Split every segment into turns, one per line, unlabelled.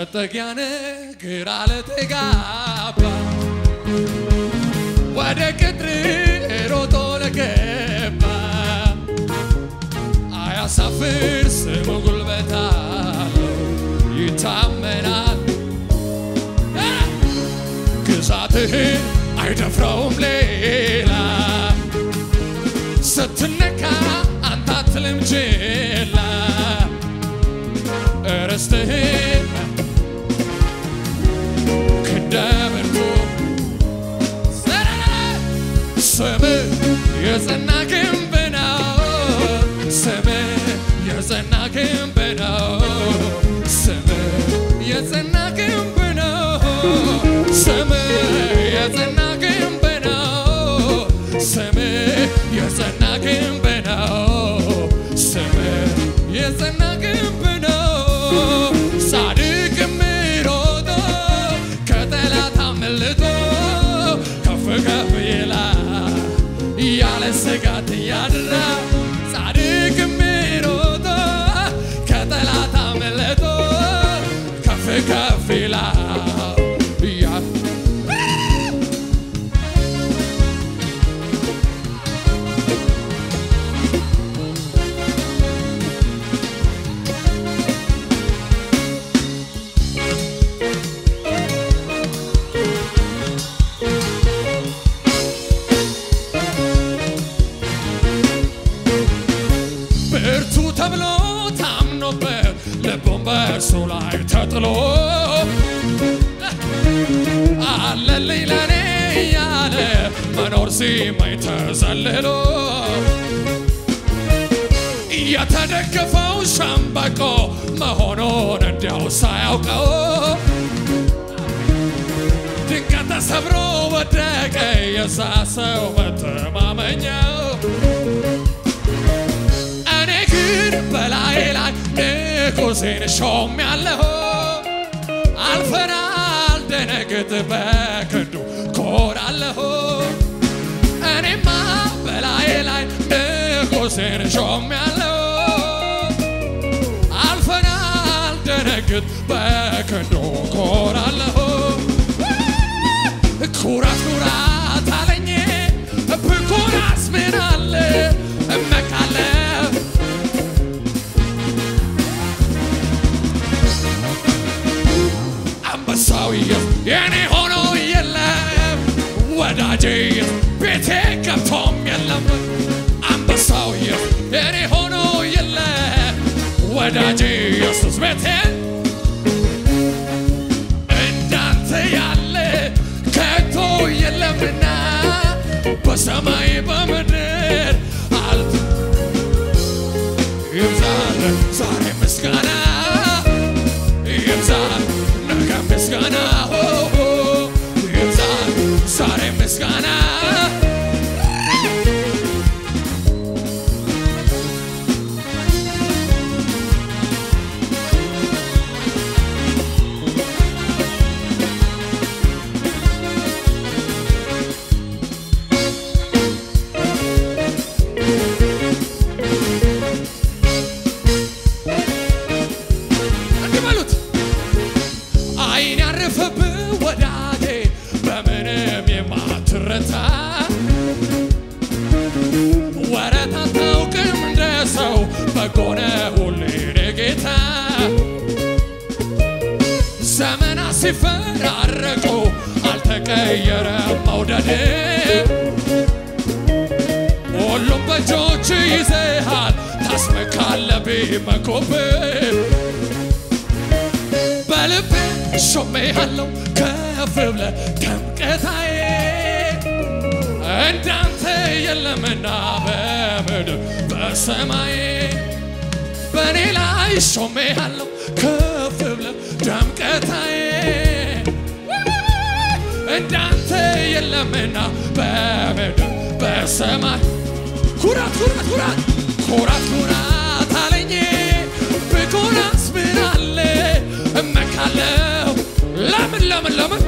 መጠጊያነ ግራ ለተጋባ ወደ ቅጥር ሮጦ ለገባ አያሳፍር ስሙ ጉልበት አለው ይታመናል ግዛትህን አይደፍረውም ሌላ ስትነካ አንተ አትልም ችላ ርስትህን ክንደምርኩ ስም የጸና ግንብ ነው ስም የጸና ግንብ ነው ስም የጸና ግንብ ነው ስም የጸና ግንብ ነው ስም የጸና ግንብ ነው ስም የጸና ግንብ ነው ጻድቅ የሚሮጦ ከጠላት አምልጦ ከፍ ከፍ ይላል ያለ ስጋት ያድራ ጻድቅ የሚሮጦ ከጠላት አምልጦ ከፍ ከፍ ይላል ያ- ብርቱ ተብሎ ታምኖበት ልቡን በእርሱ ላይ ተጥሎ አለልኝ ለኔ ያለ መኖር ሲመኝ ተዘልሎ የተደገፈው ሸምበቆ መሆኑን እንዲያው ሳያውቀው ድንገት ተሰብሮ ወደቀ የዛ ሰው መተማመኛው እኔ ግን በላይ ላይ ንጉሴን ሾም ያለሁ አልፈራ አልደነግጥ በክንዱ ኮራለሁ እኔማ በላይ ላይ ንጉሴን ሾም ያለሁ አልፈራ አልደነግጥ በክንዱ ኮራለሁ ኩራት ኩራት አለኝ ብኩራስ ምን አለ እመካለሁ አንበሳው የኔ ሆኖ የለም ወዳጄ ቤቴ ገብቶም የለም አንበሳው የኔ ሆኖ የለም ወዳጄ ኢየሱስ ቤቴ እንዳንተ ያለ ከቶ የለምና በሰማይ በምድር አልት ይብዛል ዛሬ ምስጋና ይብዛል ነገ ምስጋና ሆ ሆ ይብዛል ዛሬ ምስጋና እንዲህ በሉት አይን ያረፈብህ ወዳጄ በምንም የማትረታ ወረት አታውቅም እንደ ሰው በጎነ ሁሌ ጌታ ዘመናት ሲፈራረቁ አልተቀየረም መውደድ ሁሉም በእጆች ይዘሃል ታስመካለብ መኮብን በልቤ ሾሜሃለሁ ከፍ ብለ ደምቀታዬ እንዳንተ የለምና በምድር በሰማይ በእኔ ላይ ሾሜሃለሁ ከፍ ብለ ደምቀታዬ እንዳንተ የለምና በምድር በሰማይ ኩራት ኩራት ኩራት ኩራት ኩራት አለኝ ብኩራስ ምን አለ እመካለሁ ለምን ለምን ለምን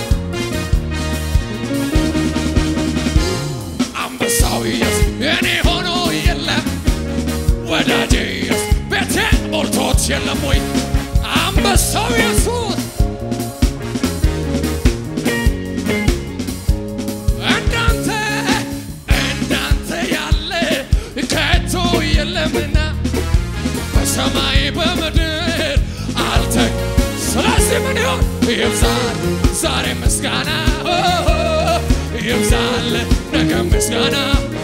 አንበሳው ኢየሱስ የኔ ሆኖ የለም ወዳጄ ኢየሱስ ቤቴ ሞልቶት የለም ወይ አንበሳው ኢየሱስ ይብዛል ዛሬ ምስጋና ኦ፣ ይብዛል ነገ ምስጋና